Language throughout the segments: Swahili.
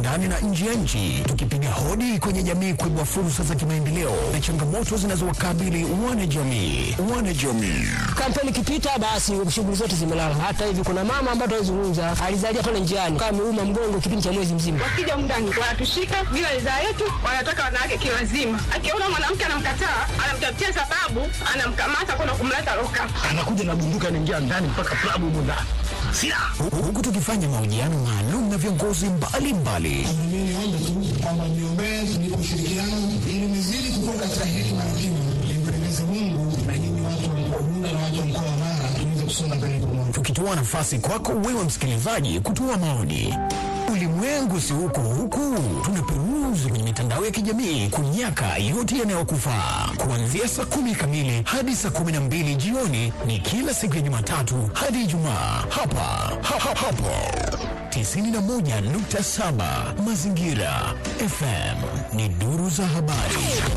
ndani na nje ya nchi, tukipiga hodi kwenye jamii kuibua fursa za kimaendeleo na changamoto zinazowakabili wanajamii. Wanajamii Kampeni ikipita, basi shughuli zote zimelala. Hata hivi kuna mama ambaye tunazungumza alizalia pale njiani, kama ameuma mgongo kipindi cha mwezi mzima. Wakija mndani wanatushika bila ridhaa yetu, wanataka wanawake kiwazima. Akiona mwanamke anamkataa, anamtafutia sababu, anamkamata kwenda kumleta loka. anakuja na bunduki anaingia ndani mpaka klabu humo ndani silaha Hu- huku tukifanya mahojiano maalum na viongozi mbalimbali Mimi niombe tu kwamba niombee tunipe ushirikiano ili nizidi kukua katika hekima na kima, nimpendeze Mungu na nyinyi watu wa mkoa Bunda na watu wa mkoa wa Mara tuweze kusonga mbele pamoja. tukitoa nafasi kwako wewe msikilizaji kutoa maoni. Ulimwengu si huko huku, tunaperuzi kwenye mitandao ya kijamii kunyaka yote yanayokufaa. Kuanzia saa kumi kamili hadi saa kumi na mbili jioni ni kila siku ya Jumatatu hadi Ijumaa hapa ha, ha, hapo 91.7 Mazingira FM ni duru za habari.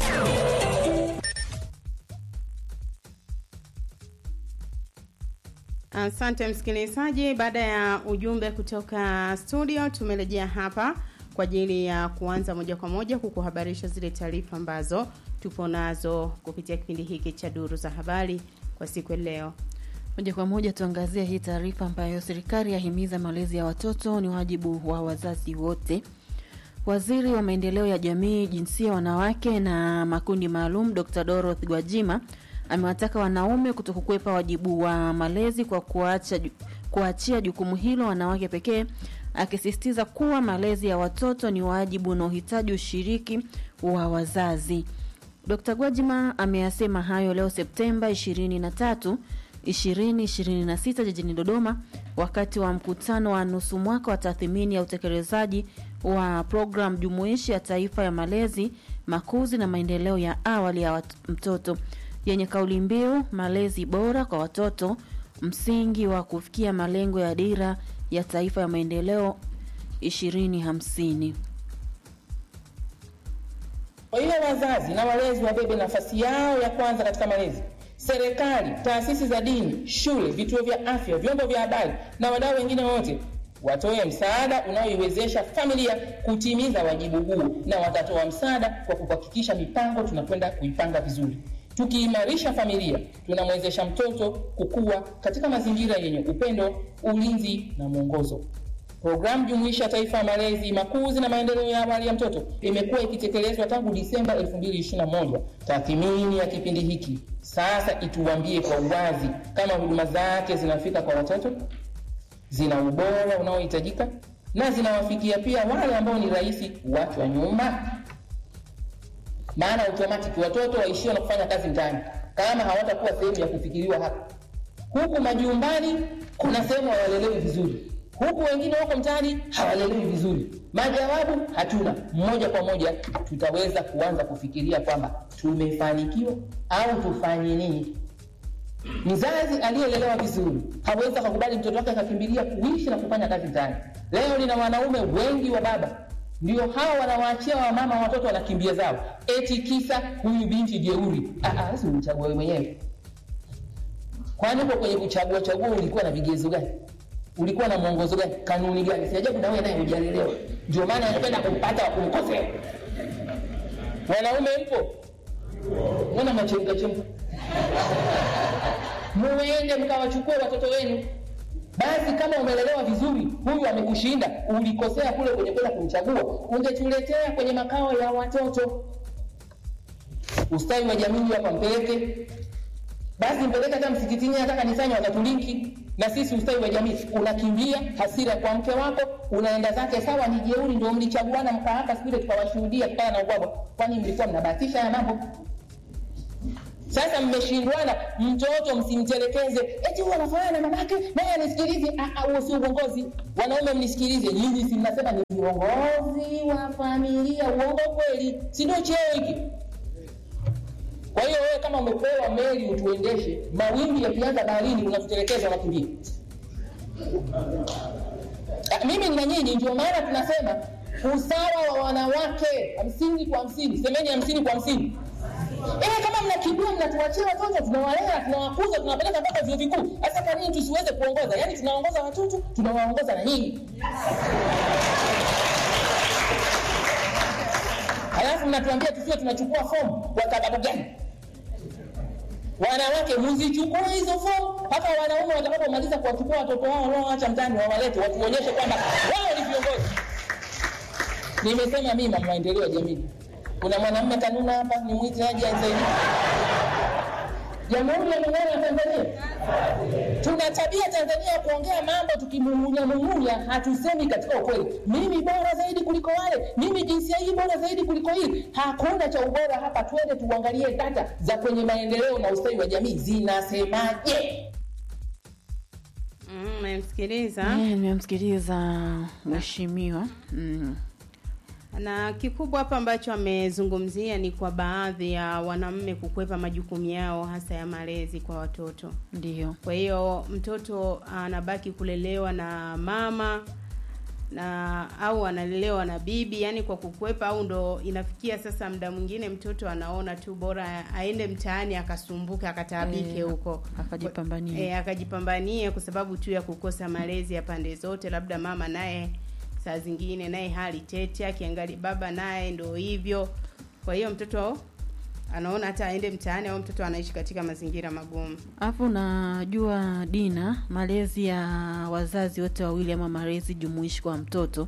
Asante msikilizaji, baada ya ujumbe kutoka studio, tumerejea hapa kwa ajili ya kuanza moja kwa moja kukuhabarisha zile taarifa ambazo tupo nazo kupitia kipindi hiki cha duru za habari kwa siku ya leo. Moja kwa moja tuangazie hii taarifa ambayo serikali yahimiza malezi ya watoto ni wajibu wa wazazi wote. Waziri wa maendeleo ya jamii, jinsia, wanawake na makundi maalum Dr. Dorothy Gwajima amewataka wanaume kutokukwepa wajibu wa malezi kwa kuacha, ju- kuachia jukumu hilo wanawake pekee, akisisitiza kuwa malezi ya watoto ni wajibu unaohitaji ushiriki wa wazazi. Dr. Gwajima ameyasema hayo leo Septemba 23 2026 jijini Dodoma wakati wa mkutano wa nusu mwaka wa tathmini ya utekelezaji wa programu jumuishi ya taifa ya malezi, makuzi na maendeleo ya awali ya wat- mtoto yenye kauli mbiu malezi bora kwa watoto, msingi wa kufikia malengo ya dira ya taifa ya maendeleo 2050. Kwa hiyo wazazi na walezi wabebe nafasi yao ya kwanza katika malezi. Serikali, taasisi za dini, shule, vituo vya afya, vyombo vya habari na wadau wengine wote watoe msaada unaoiwezesha familia kutimiza wajibu huu, na watatoa msaada kwa kuhakikisha mipango tunakwenda kuipanga vizuri. Tukiimarisha familia, tunamwezesha mtoto kukua katika mazingira yenye upendo, ulinzi na mwongozo. Programu jumuishi ya taifa ya malezi, makuzi na maendeleo ya awali ya mtoto imekuwa ikitekelezwa tangu Disemba 2021. Tathmini ya kipindi hiki sasa ituambie kwa uwazi kama huduma zake zinafika kwa watoto, zina ubora unaohitajika na zinawafikia pia wale ambao ni rahisi kuachwa nyuma. Maana automatic watoto waishio na kufanya kazi mtaani kama hawatakuwa sehemu ya kufikiriwa hapa. Huku majumbani kuna sehemu hawalelewi vizuri huku wengine wako mtaani hawalelewi vizuri. Majawabu hatuna. Moja kwa moja tutaweza kuanza kufikiria kwamba tumefanikiwa au tufanye nini. Mzazi aliyelelewa vizuri hawezi akakubali mtoto wake akakimbilia kuishi na kufanya kazi mtaani. Leo nina wanaume wengi wa baba ndio hao wanawaachia wamama watoto wanakimbia zao, eti kisa huyu binti jeuri. Ah, ah, si umchague wewe mwenyewe. Kwani uko kwenye kuchagua chagua ulikuwa na vigezo gani? ulikuwa na mwongozo gani? Kanuni gani? Si ajabu na wewe naye hujalelewa, ndio maana unapenda kumpata wa kumkosea. Wanaume mpo, mbona mnachemka chemka? Muende mkawachukue watoto wenu. Basi kama umelelewa vizuri, huyu amekushinda, ulikosea kule kwenye kwenda kumchagua, ungetuletea kwenye makao ya watoto. Ustawi wa jamii hapa mpeleke basi mpeleke hata msikitini hata kanisani watatulinki na sisi ustawi wa jamii unakimbia hasira kwa mke wako unaenda zake sawa ni jeuri ndio mlichaguana mkaaka siku ile tukawashuhudia kutana na ubwabwa kwani mlikuwa mnabahatisha ya mambo sasa mmeshindwana mtoto msimtelekeze eti huyu anafanana na mamake naye anisikilize Ah, ah, huo si uongozi wanaume mnisikilize nyinyi si mnasema ni viongozi wa familia uongo kweli si ndio cheo hiki kwa hiyo wewe kama umepewa meli utuendeshe, mawimbi yakianza baharini unatutelekeza, unakimbia. Ah, Mimi na nyinyi, ndio maana tunasema usawa wa wanawake hamsini kwa hamsini. Semeni hamsini kwa hamsini. Eh, kama mnakimbia mnatuachia watoto, tunawalea, tunawakuza, tunawapeleka mpaka vyuo vikuu. Sasa kwa nini tusiweze kuongoza? Yaani tunaongoza watoto, tunawaongoza na nyinyi. mnatuambia tusiwe tunachukua fomu kwa sababu gani wanawake mzichukue hizo fomu mpaka wanaume watakapomaliza kuwachukua watoto wao wanaoacha mtani wawalete watuonyeshe kwamba wao ni viongozi nimesema mimi mama maendeleo ya jamii kuna mwanamume kanuna hapa ni mwite aje asaidie jamhuri ya muungano wa tanzania tuna tabia tanzania ya kuongea mambo tukimumunya mumunya hatusemi katika ukweli mimi bora zaidi kuliko wale mimi jinsia hii bora zaidi kuliko hii hakuna cha ubora hapa twende tuangalie data za kwenye maendeleo na ustawi wa jamii zinasemaje Mm, Mmemsikiliza Eh, nimemsikiliza mheshimiwa mm. na kikubwa hapa ambacho amezungumzia ni kwa baadhi ya wanaume kukwepa majukumu yao hasa ya malezi kwa watoto. Ndio. Kwa hiyo mtoto anabaki kulelewa na mama na au analelewa na bibi, yani kwa kukwepa, au ndo inafikia sasa muda mwingine mtoto anaona tu bora aende mtaani akasumbuke akataabike Eh, huko akajipambanie. e, akajipambanie kwa sababu tu ya kukosa malezi ya pande zote, labda mama naye saa zingine naye hali tete, akiangalia baba naye ndo hivyo. Kwa hiyo mtoto anaona hata aende mtaani au mtoto anaishi katika mazingira magumu. Alafu najua Dina, malezi ya wazazi wote wawili ama malezi jumuishi kwa mtoto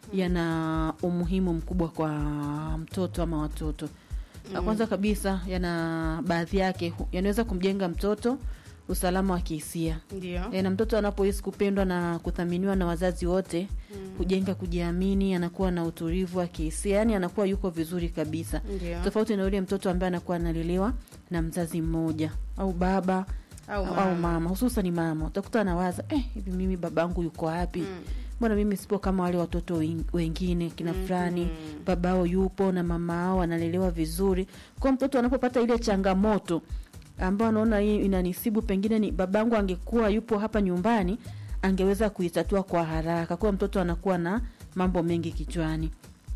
yana umuhimu mkubwa kwa mtoto ama watoto. Na kwanza kabisa yana baadhi yake hu- yanaweza kumjenga mtoto usalama wa kihisia. Ndio. E, na mtoto anapohisi kupendwa na kuthaminiwa na wazazi wote hujenga kujiamini, anakuwa na utulivu wa kihisia, yani anakuwa yuko vizuri kabisa Ndio. tofauti na yule mtoto ambaye anakuwa analelewa na mzazi mmoja au baba Au au, mama. au mama hususan mama utakuta anawaza eh, hivi mimi babangu yuko wapi mbona mimi sipo kama wale watoto wen- wengine kina fulani babao yupo na mamao analelewa vizuri kwa mtoto anapopata ile changamoto ambao anaona hii inanisibu pengine ni babangu angekuwa yupo hapa nyumbani angeweza kuitatua kwa haraka kwa mtoto anakuwa na mambo mengi kichwani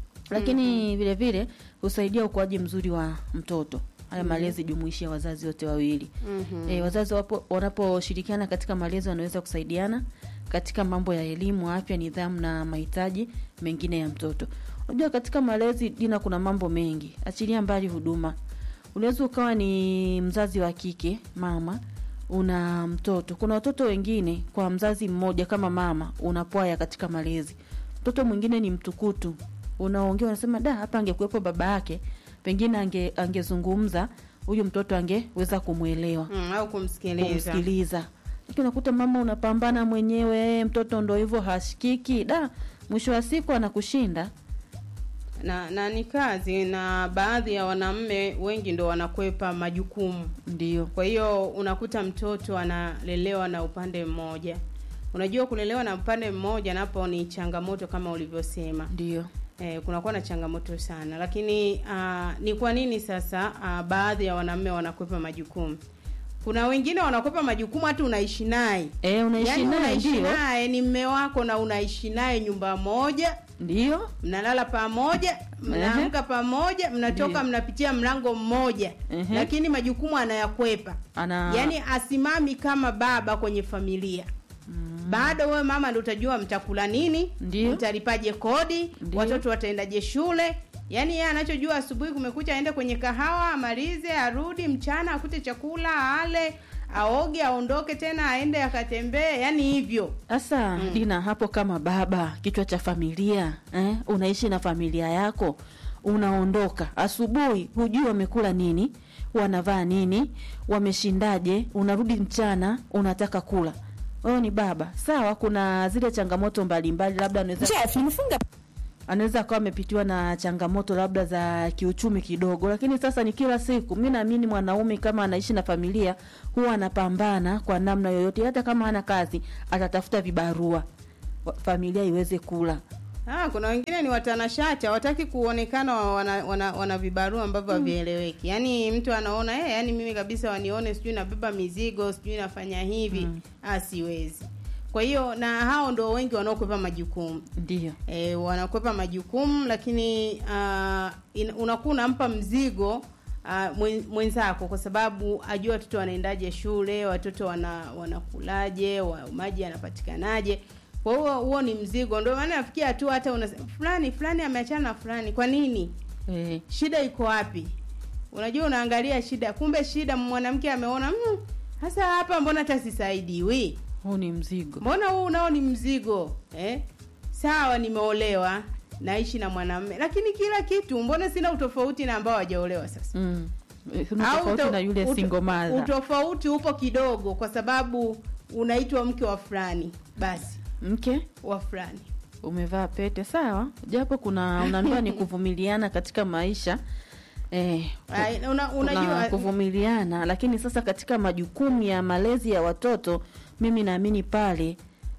lakini vile vile husaidia ukuaji mzuri wa mtoto haya malezi jumuishi ya wazazi wote wawili Mhm. e, wazazi wapo wanaposhirikiana katika malezi wanaweza kusaidiana katika mambo ya elimu afya nidhamu na mahitaji mengine ya mtoto unajua katika malezi dina kuna mambo mengi achilia mbali huduma unaweza ukawa ni mzazi wa kike mama una mtoto kuna watoto wengine kwa mzazi mmoja kama mama unapwaya katika malezi mtoto mwingine ni mtukutu unaongea unasema da hapa angekuwepo baba yake pengine ange angezungumza huyu mtoto angeweza kumwelewa Mm, au kumsikiliza. kumsikiliza lakini unakuta mama unapambana mwenyewe mtoto ndo hivyo hashikiki da mwisho wa siku anakushinda na na ni kazi na baadhi ya wanaume wengi ndo wanakwepa majukumu ndio kwa hiyo unakuta mtoto analelewa na upande mmoja unajua kulelewa na upande mmoja napo ni changamoto kama ulivyosema ndio eh, kunakuwa na changamoto sana lakini uh, ni kwa nini sasa uh, baadhi ya wanaume wanakwepa majukumu kuna wengine wanakwepa majukumu hata unaishi naye e, unaishi Yaani naye unaishi ndio naye ni mme wako na unaishi naye nyumba moja ndio mnalala pamoja mnaamka pamoja mnatoka Ndiyo. mnapitia mlango mmoja Ehe. lakini majukumu anayakwepa ana yaani asimami kama baba kwenye familia bado wewe mama ndo utajua mtakula nini Ndiyo. mtalipaje kodi Ndiyo. watoto wataendaje shule yaani yeye anachojua asubuhi kumekucha aende kwenye kahawa amalize arudi mchana akute chakula ale aoge aondoke tena aende akatembee yaani hivyo sasa dina hapo kama baba kichwa cha familia eh? unaishi na familia yako unaondoka asubuhi hujui wamekula nini wanavaa nini wameshindaje unarudi mchana unataka kula wewe ni baba sawa kuna zile changamoto mbalimbali labda anaweza anaweza akawa amepitiwa na changamoto labda za kiuchumi kidogo lakini sasa ni kila siku mi naamini mwanaume kama anaishi na familia huwa anapambana kwa namna yoyote hata kama hana kazi atatafuta vibarua wa- familia iweze kula Ah, kuna wengine ni watanashati hawataki kuonekana wa- wana, wana, wana vibarua ambavyo havieleweki yaani mtu anaona eh, yaani mimi kabisa wanione sijui nabeba mizigo sijui nafanya hivi ah, siwezi kwa hiyo na hao ndo wengi wanaokwepa majukumu ndio e, wanakwepa majukumu lakini uh, in, unakuwa unampa mzigo uh, mwen, mwenzako kwa sababu ajua watoto wanaendaje shule watoto wana wanakulaje wa, maji yanapatikanaje kwa hiyo huo ni mzigo ndio maana nafikia tu hata una fulani fulani ameachana na fulani kwa nini Eh, shida iko wapi unajua unaangalia shida kumbe shida mwanamke ameona mm, hasa hapa mbona hata sisaidiwi huu ni mzigo. mbona huu unao ni mzigo eh? sawa nimeolewa naishi na mwanamme lakini kila kitu mbona sina utofauti na ambao hawajaolewa sasa Mm. Eh, Kuna Au tofauti uto- na yule uto- single mother. utofauti upo kidogo kwa sababu unaitwa mke wa fulani basi Mke wa fulani umevaa pete sawa, japo kuna unaambiwa ni kuvumiliana katika maisha eh, Ai, una, kuna unajua kuvumiliana, lakini sasa katika majukumu ya malezi ya watoto, mimi naamini pale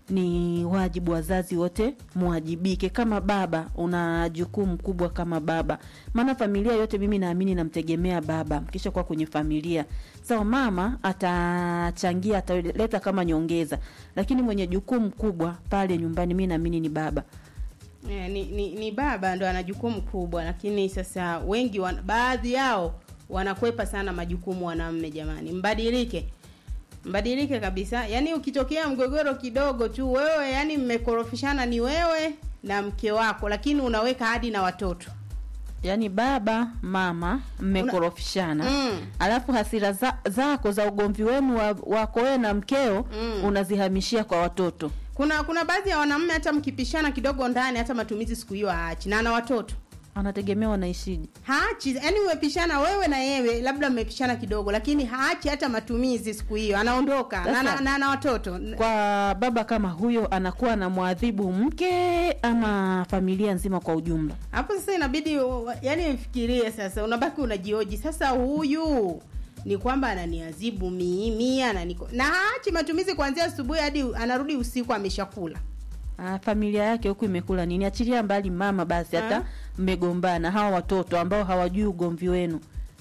ni wajibu wazazi wote muwajibike. Kama baba, una jukumu kubwa kama baba, maana familia yote mimi naamini namtegemea baba. Mkisha kuwa kwenye familia sawa, mama atachangia, ataleta kama nyongeza, lakini mwenye jukumu kubwa pale nyumbani mi naamini ni baba. Eh, ni, ni, ni baba ndo ana jukumu kubwa lakini sasa wengi wan, baadhi yao wanakwepa sana majukumu wanamme jamani mbadilike mbadilike kabisa yaani ukitokea mgogoro kidogo tu wewe yani mmekorofishana ni wewe na mke wako lakini unaweka hadi na watoto yaani baba mama mmekorofishana Mm. alafu hasira za, zako za ugomvi wenu wa- wako wewe na mkeo Mm. unazihamishia kwa watoto kuna kuna baadhi ya wanaume hata mkipishana kidogo ndani hata matumizi siku hiyo haachi na ana watoto anategemea wanaishije haachi yani umepishana wewe na yewe labda mmepishana kidogo lakini haachi hata matumizi siku hiyo anaondoka na, Sasa- na, na, na watoto kwa baba kama huyo anakuwa na mwadhibu mke ama familia nzima kwa ujumla hapo sasa inabidi u- yani mfikirie sasa unabaki unajioji sasa huyu ni kwamba ananiazibu mimi ananiko na haachi matumizi kuanzia asubuhi hadi anarudi usiku ameshakula Ah, familia yake huku imekula nini achilia mbali mama basi hata Ah. mmegombana hawa watoto ambao hawajui ugomvi wenu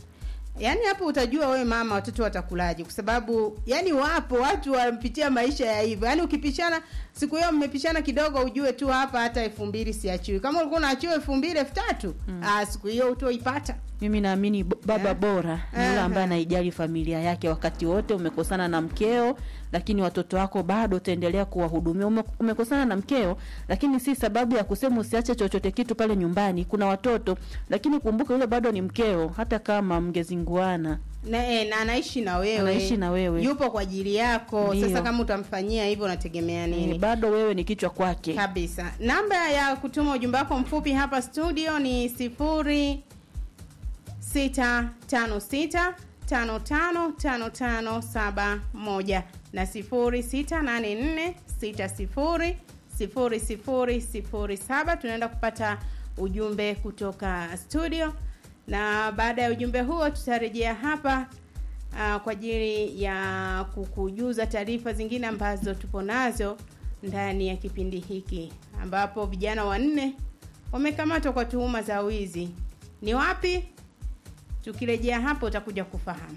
yaani hapo utajua wewe mama watoto watakulaje kwa sababu yani wapo watu wampitia maisha ya hivyo yaani ukipishana siku hiyo mmepishana kidogo ujue tu hapa hata elfu mbili siachiwi kama ulikuwa unaachiwa elfu mbili elfu tatu ah, siku hiyo utoipata mimi naamini bo- baba Eh? bora ni yule Eh, ambaye eh. anaijali familia yake wakati wote umekosana na mkeo lakini watoto wako bado utaendelea kuwahudumia Ume, umekosana na mkeo lakini si sababu ya kusema usiache chochote kitu pale nyumbani kuna watoto lakini kumbuka yule bado ni mkeo hata kama mngezinguana na, eh, na anaishi na wewe Anaishi na wewe. yupo kwa ajili yako Ndiyo. sasa kama utamfanyia hivyo unategemea nini e, bado wewe ni kichwa kwake kabisa namba ya kutuma ujumbe wako mfupi hapa studio ni sifuri sita tano sita tano tano tano tano saba moja na sifuri sita nane nne sita sifuri sifuri sifuri sifuri saba tunaenda kupata ujumbe kutoka studio na baada ya ujumbe huo tutarejea hapa uh, kwa ajili ya kukujuza taarifa zingine ambazo tupo nazo ndani ya kipindi hiki ambapo vijana wanne wamekamatwa kwa tuhuma za wizi ni wapi tukirejea hapo utakuja kufahamu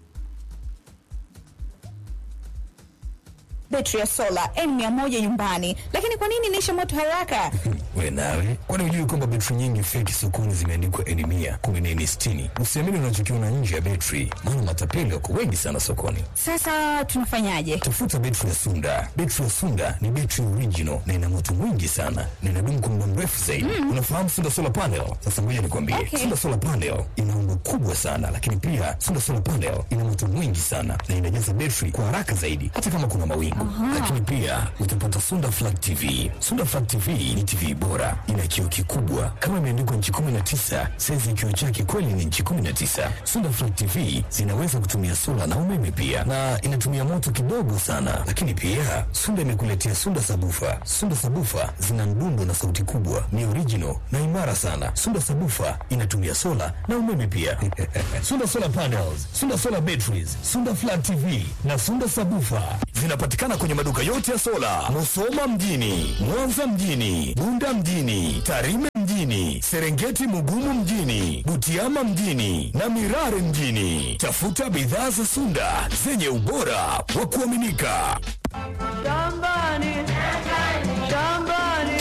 betri ya sola n100 nyumbani lakini kwa nini inaisha moto haraka we nawe kwani hujui kwamba betri nyingi feki sokoni zimeandikwa eni mia kumi na eni sitini usiamini unachokiona nje ya betri maana matapeli wako wengi sana sokoni sasa tunafanyaje tafuta betri ya sunda betri ya sunda ni betri original na ina moto mwingi sana na inadumu kwa muda mrefu zaidi unafahamu sunda solar panel sasa ngoja nikwambie Okay. sunda solar panel ina umbo kubwa sana lakini pia sunda solar panel ina moto mwingi sana na inajaza betri kwa haraka zaidi hata kama kuna mawingu lakini pia utapata sunda flat tv sunda flat tv ni tv bora ina kioo kikubwa kama imeandikwa nchi 19 saizi ya kioo chake kweli ni nchi 19 sunda flat tv zinaweza kutumia sola na umeme pia na inatumia moto kidogo sana lakini pia sunda imekuletea sunda sabufa sunda sabufa zina mdundo na sauti kubwa ni original na imara sana sunda sabufa inatumia sola na umeme pia sunda solar panels sunda solar batteries sunda flat tv na sunda sabufa zinapatikana kwenye maduka yote ya sola musoma mjini mwanza mjini bunda mjini tarime mjini serengeti mugumu mjini butiama mjini na mirare mjini tafuta bidhaa za sunda zenye ubora wa kuaminika Kibe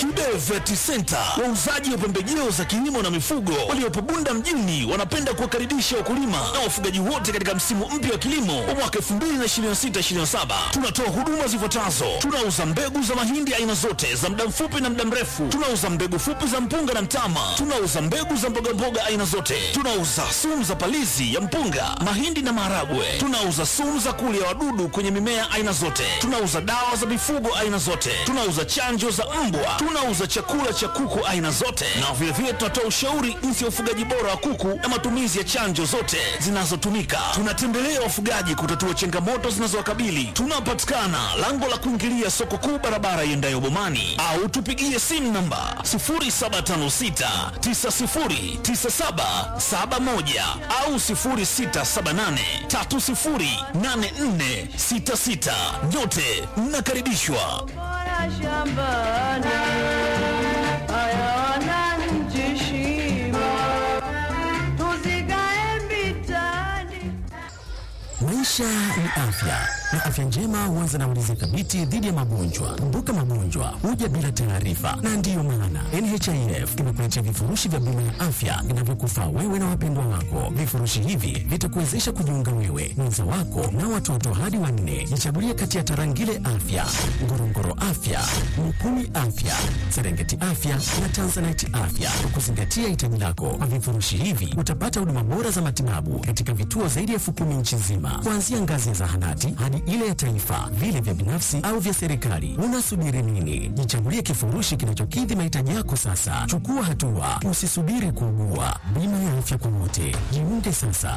Vet Center, wauzaji wa pembejeo za kilimo na mifugo waliopo Bunda mjini, wanapenda kuwakaribisha wakulima na wafugaji wote katika msimu mpya wa kilimo wa mwaka 2026/2027. Tunatoa huduma zifuatazo: tunauza mbegu za mahindi aina zote za muda mfupi na muda mrefu, tunauza mbegu fupi za mpunga na mtama, tunauza mbegu za mbogamboga aina zote, tunauza sumu za palizi ya mpunga, mahindi na maharagwe, tunauza sumu za kulia wadudu kwenye mimea aina zote, tunauza dawa za mifugo aina zote, tunauza chanjo za mbwa, tunauza chakula cha kuku aina zote, na vilevile tunatoa ushauri jinsi ya ufugaji bora wa kuku na matumizi ya chanjo zote zinazotumika. Tunatembelea wafugaji kutatua changamoto zinazowakabili. Tunapatikana lango la kuingilia soko kuu, barabara iendayo Bomani, au tupigie simu namba 0756909771 au 0678308466. Nyote mnakaribishwa. Maisha ni afya na afya njema huanza na ulinzi thabiti dhidi ya magonjwa. Kumbuka, magonjwa huja bila taarifa, na ndiyo maana NHIF imekuletea vifurushi vya bima ya afya vinavyokufaa wewe na wapendwa wako. Vifurushi hivi vitakuwezesha kujiunga wewe, mwenza wako na watoto hadi wanne. Jichagulie kati ya Tarangire Afya, Ngorongoro Afya, Mukumi Afya, Serengeti Afya na Tanzanite Afya kwa kuzingatia hitaji lako. Kwa vifurushi hivi utapata huduma bora za matibabu katika vituo zaidi ya elfu kumi nchi nzima, kuanzia ngazi ya zahanati hadi ile ya taifa, vile vya binafsi au vya serikali. Unasubiri nini? Jichagulie kifurushi kinachokidhi mahitaji yako sasa. Chukua hatua, usisubiri kuugua. Bima ya afya kwa wote, jiunge sasa.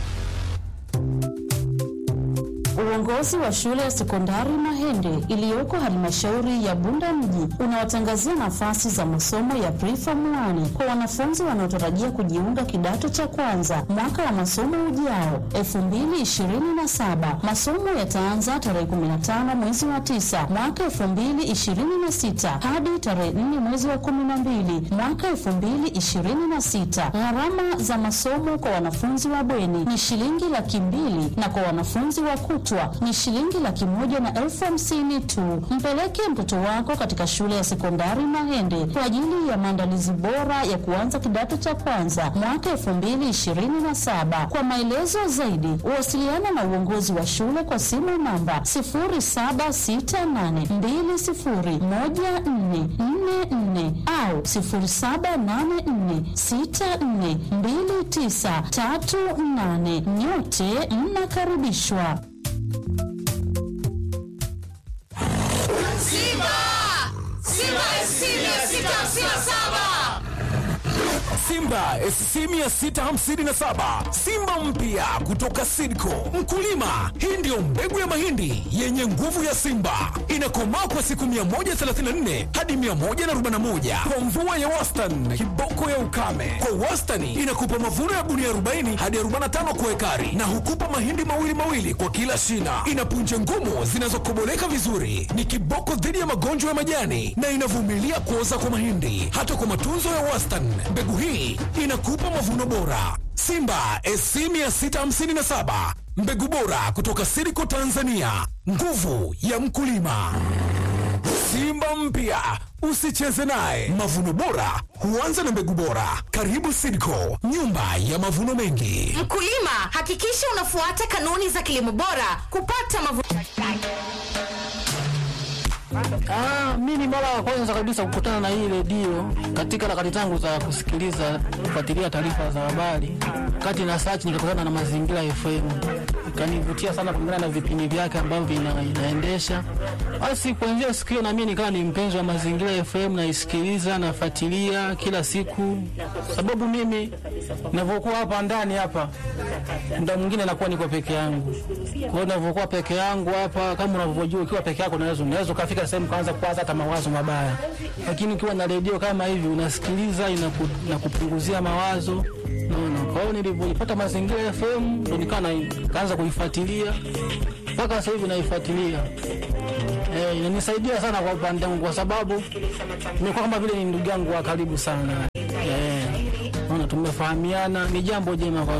Uongozi wa shule ya sekondari Mahende iliyoko halmashauri ya Bunda mji unawatangazia nafasi za masomo ya preform 1 kwa wanafunzi wanaotarajia kujiunga kidato cha kwanza mwaka wa masomo ujao 2027. Masomo yataanza tarehe 15 mwezi wa 9 mwaka 2026 hadi tarehe 4 mwezi wa 12 mwaka 2026. Gharama za masomo kwa wanafunzi wa bweni ni shilingi laki mbili na kwa wanafunzi wa kutwa ni shilingi laki moja na elfu hamsini tu. Mpeleke mtoto wako katika shule ya sekondari Mahende kwa ajili ya maandalizi bora ya kuanza kidato cha kwanza mwaka elfu mbili ishirini na saba. Kwa maelezo zaidi, wasiliana na uongozi wa shule kwa simu namba sifuri saba sita nane mbili sifuri moja nne nne nne au sifuri saba nane nne sita nne mbili tisa tatu nane. Nyote mnakaribishwa. Simba! Simba SC 657! Simba SC 657 Simba mpya kutoka Sidco. Mkulima, hii ndiyo mbegu ya mahindi yenye nguvu ya Simba, inakomaa kwa siku 134 hadi 141 kwa mvua ya wastani, kiboko ya ukame. Kwa wastani inakupa mavuno ya gunia 40 hadi 45 kwa ekari, na hukupa mahindi mawili mawili kwa kila shina. Ina punje ngumu zinazokoboleka vizuri, ni kiboko dhidi ya magonjwa ya majani na inavumilia kuoza kwa mahindi. Hata kwa matunzo ya wastani, mbegu hii inakupa mavuno bora. Simba SC 657 mbegu bora kutoka Siriko Tanzania, nguvu ya mkulima. Simba mpya usicheze naye. Mavuno bora huanza na mbegu bora. Karibu Siriko, nyumba ya mavuno mengi. Mkulima, hakikisha unafuata kanuni za kilimo bora kupata mavuno. Ah, mimi mara ya kwanza kabisa kukutana na hii redio katika harakati zangu za kusikiliza kufuatilia taarifa za habari, kati na search nikakutana na Mazingira FM, ikanivutia sana kulingana na vipindi vyake ambavyo vina, inaendesha. Basi kuanzia siku hiyo na mimi nikawa ni mpenzi wa Mazingira FM, naisikiliza nafuatilia kila siku, sababu mimi ninavyokuwa hapa ndani hapa muda mwingine nakuwa niko peke yangu. Kwa hiyo ninavyokuwa peke yangu hapa, kama unavyojua, ukiwa peke yako unaweza unaweza ukafika sehemu kaanza kuwaza hata mawazo mabaya, lakini ukiwa na redio kama hivi unasikiliza, inaku, inakupunguzia mawazo naona. Kwa hiyo nilivyoipata Mazingira FM ndo nikawa na- kaanza kuifuatilia mpaka sasa hivi naifuatilia. Eh, inanisaidia sana kwa upande wangu kwa sababu nimekuwa kama vile ni ndugu yangu wa karibu sana. Eh, naona tumefahamiana, ni jambo jema kwa